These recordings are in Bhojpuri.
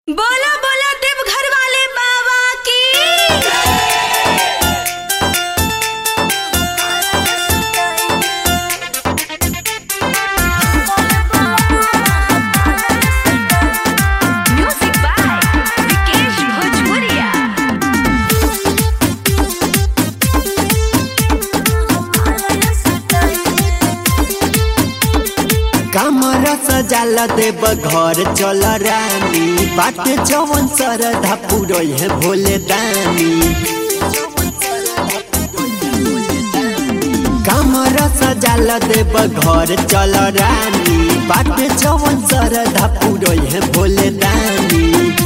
बोला बोला देवघर वाले बाबा की म्यूजिक बाय विकेश भोजपुरिया कमर सजाल देव घर चल रानी बाट जवन सरधा पुरई है भोले दानी कमर सजाल देव घर चल रानी बाट जवन सरधा पुरई है भोले दानी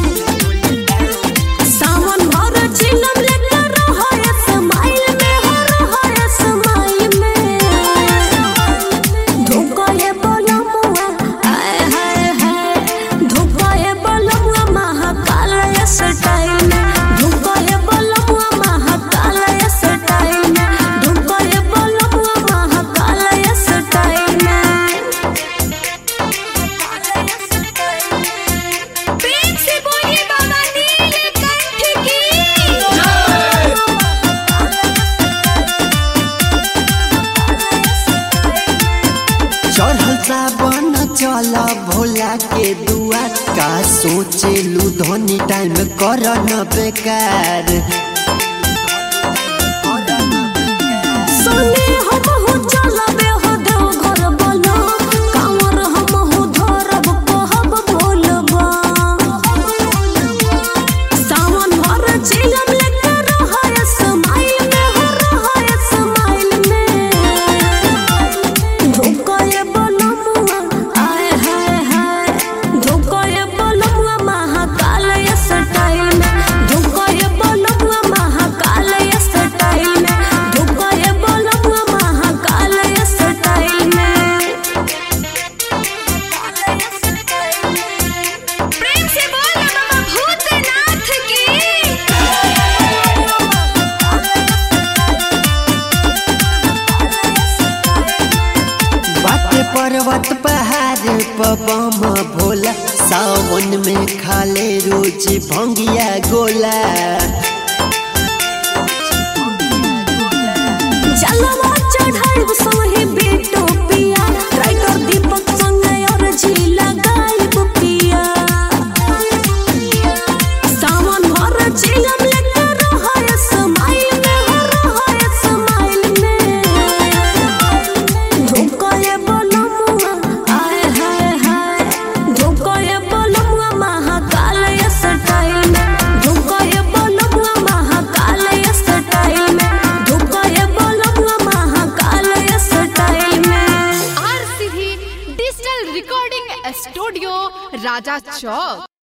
सावन भर चिलम लेकर रहो ये समाइल में हो रहो ये समाइल में धोखा ये बोलमुआ आय हाय हाय धोखा ये बोलमुआ महाकाल ये स्टाइल में धोखा ये बोलमुआ महाकाल ये स्टाइल में धोखा ये बोलमुआ महाकाल ये स्टाइल में प्रेम से बोलिए बाबा नीलकंठ की चढ़ल सावन चल भोला के दुआ का सोचे लू धोनी टाइम कर न बेकार सोने हम हो चलबे हो देव घर बोलो कांवर हम हो धरब कहब बोलबा सावन भर चिलम लेकर रहो ये समाइल में हो रहो ये समाइल में धोखा ये बोलमुआ आय हाय हाय धोखा ये बोलमुआ महाकाल ये स्टाइल में धोखा ये बोलमुआ महाकाल ये स्टाइल में धोखा ये बोलमुआ महाकाल ये स्टाइल में प्रेम से बोल बाबा भूतनाथ की बाटे पर्वत पहाड़ पबम भोला सावन में खाले रोज भंगिया गोला जलवा चढ़ाई संगे बेटो पिया राइटर दीपक संगे और झीला गायब पिया सावन भर चिलम लेकर रहो ये समाइल में हो रहो ये समाइल में धोखा ये बोलमुआ आय हाय हाय धोखा ये बोलमुआ महाकाल ये स्टाइल में धोखा ये बोलमुआ महाकाल ये स्टाइल में धोखा ये बोलमुआ महाकाल ये स्टाइल में RCB digital recording studio Raja चौक